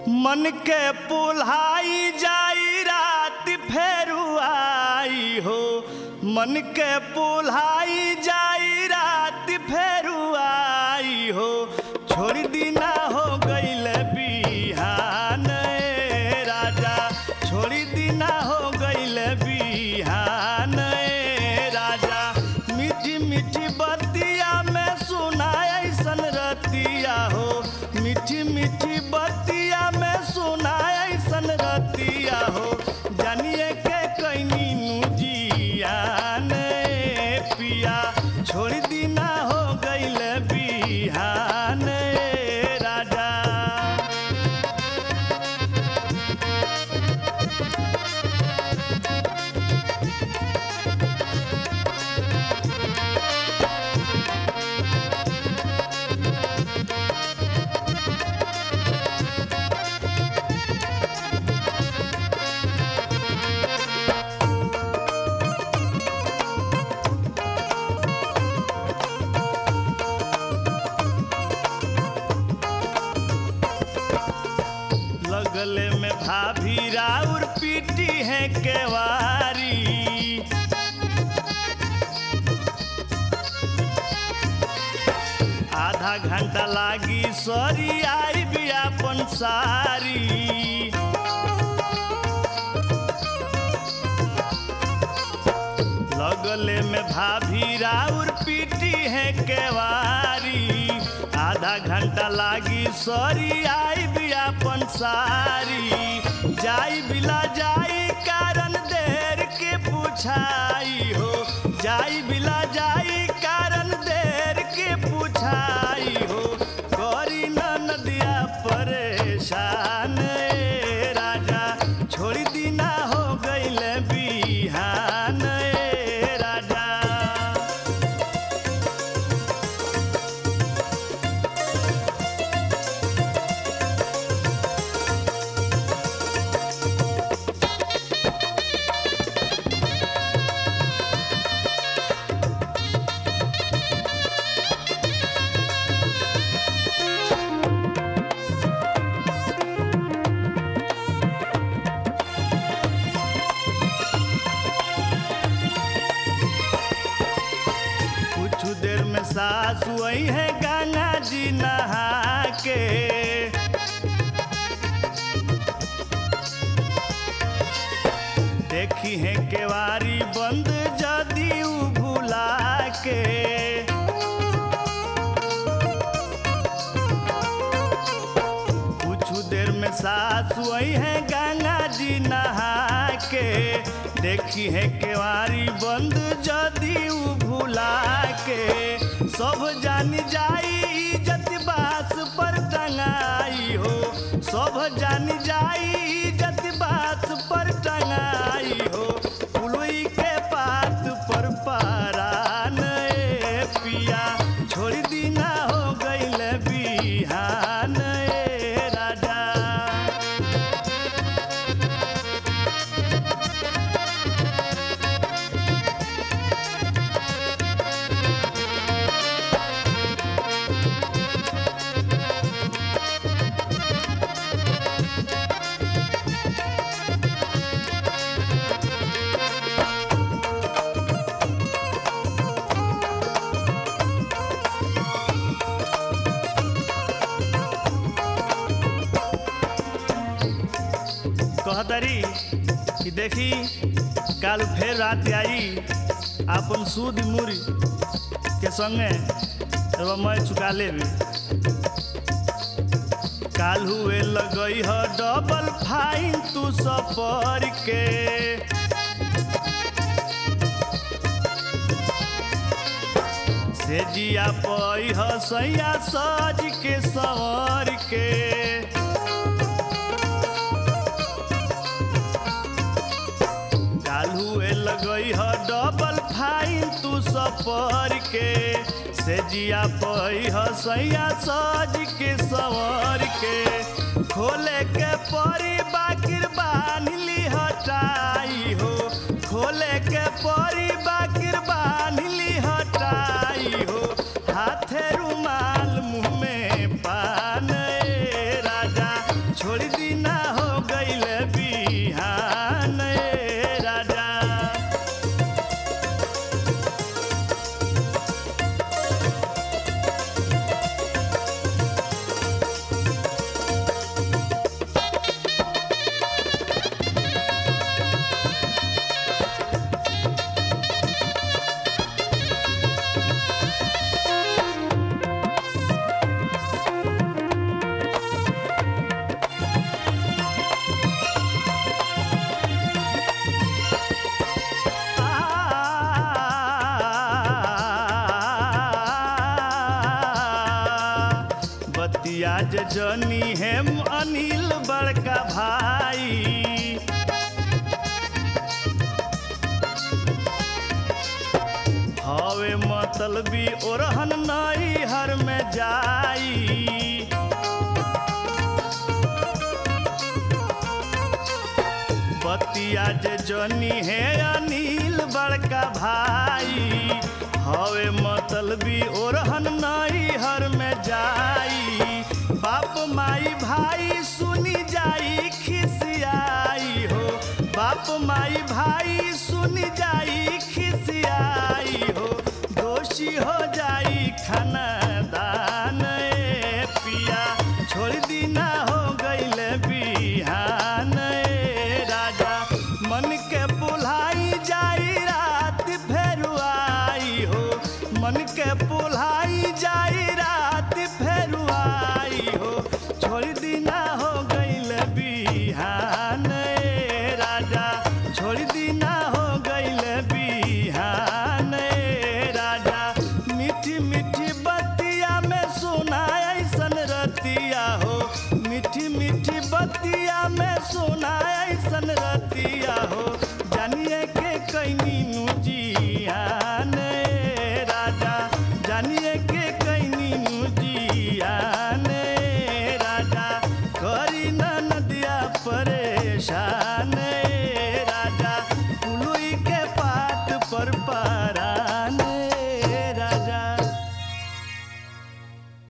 मन के पुल्हाई जाई रात फेरू आई हो मन के पुल्हाई जाई रात फेरू आई हो छोड़ दीना हो गईल बिहान ए राजा छोड़ दीना हो गईल बिहान ए राजा मीठी मीठी बतिया में सुना ऐसन रतिया हो मीठी मीठी बतिया में सुना ऐसन रतिया हो जानिए के कैनी जियान ए पिया छोड़ दीना हो गईल बिहान ए राजा लगले में भाभी राउर पीटी है केवारी आधा घंटा लागी सॉरी आई भी अपन सारी लगले में भाभी राउर पीटी है केवारी आधा घंटा लागी सॉरी आई भी अपन सारी जाई बिला जाई कारण देर के पूछाई हो जाई बिला जाई कारण देर के पूछाई हो करी न नदिया परेशान ए राजा छोड़ दीना हो गईल बिहान ए राजा कुछ देर में सासु आई है गंगा जी नहा के देखी है केवारी बंद जदी उ भुला के कुछ देर में सासु आई है गंगा जी नहा के देखी है केवारी बंद जदी उ भुला के सब जान जाई इज्जत बास पर टंगाई हो सब जान जाई इज्जत बास पर टंगाई हो पुलई के पात पर पारान ए पिया छोड़ दीना हो गईल बिहान ए राजा कहतरी कि देखी काल फेर रात आई अपन सूद मुरी के संगे एगो मैं चुका लेबी काल हुए लगई ह डबल फाइन तू सफर के से जिया पई ह सैया सज के सवर के काल हुए लगई ह डबल फाइन तू सफर के से जिया पई ह सैया सज के सवर के खोले के परी बाकिर बान्हली हटाई हो खोले के परी बाकिर बान्हली हटाई हो हाथे रुमाल मुँह में पान ए राजा छोड़ दीना हो गईल बिहान ए राजा बतिया जे जनी हेम अनिल बड़का भाई हवे मतलबी ओरहन नई हर में जाई बतिया जे जनी है अनिल बड़का भाई हवे मतलबी ओरहन नई हर में जाई बाप माई भाई सुनी जाई खिसियाई हो बाप माई भाई सुनी जाई खिसियाई हो दोषी हो जाई खानदान ए पिया छोड़ दीना हो गईल बिहान ए राजा मन के बुलाई जाई रात फेरू आई हो मन के बुलाई जाई रात फेरू आई हो छोड़ दीना हो गईल बिहान ए राजा छोड़ दीना हो गईल बिहान ए राजा मीठी मीठी बतिया में सुना ऐसन रतिया हो मीठी मीठी बतिया में सुना ऐसन रतिया हो जानिए के कैनी नु